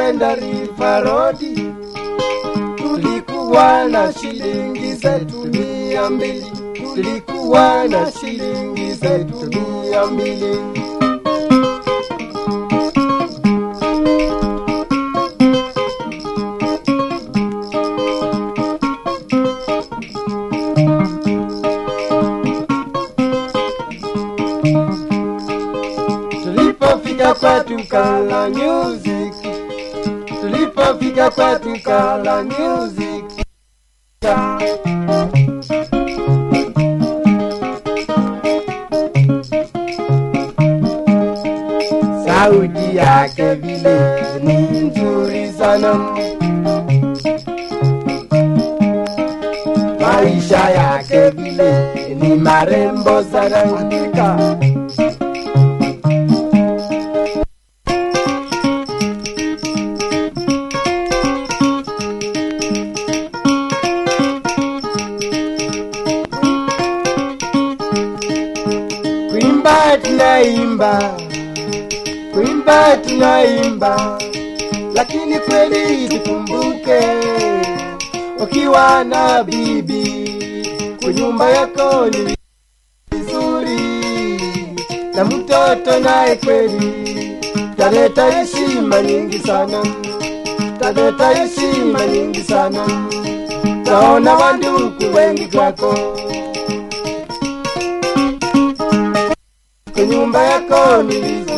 tukienda River Road tulikuwa na shilingi zetu mia mbili, tulikuwa na shilingi zetu mia mbili. Tulipofika kwetu kala music, tulipofika kwetu kala music. Sauti yake vile ni nzuri sana, maisha yake vile ni marembo sana. Hakika kuimba tunaimba, kuimba tunaimba, lakini kweli tukumbuke, ukiwa na bibi kwa nyumba yako ni vizuri, na mtoto naye kweli taleta heshima nyingi sana, taleta heshima nyingi sana, taona wanduku wengi kwako kwa nyumba yako ni vizuri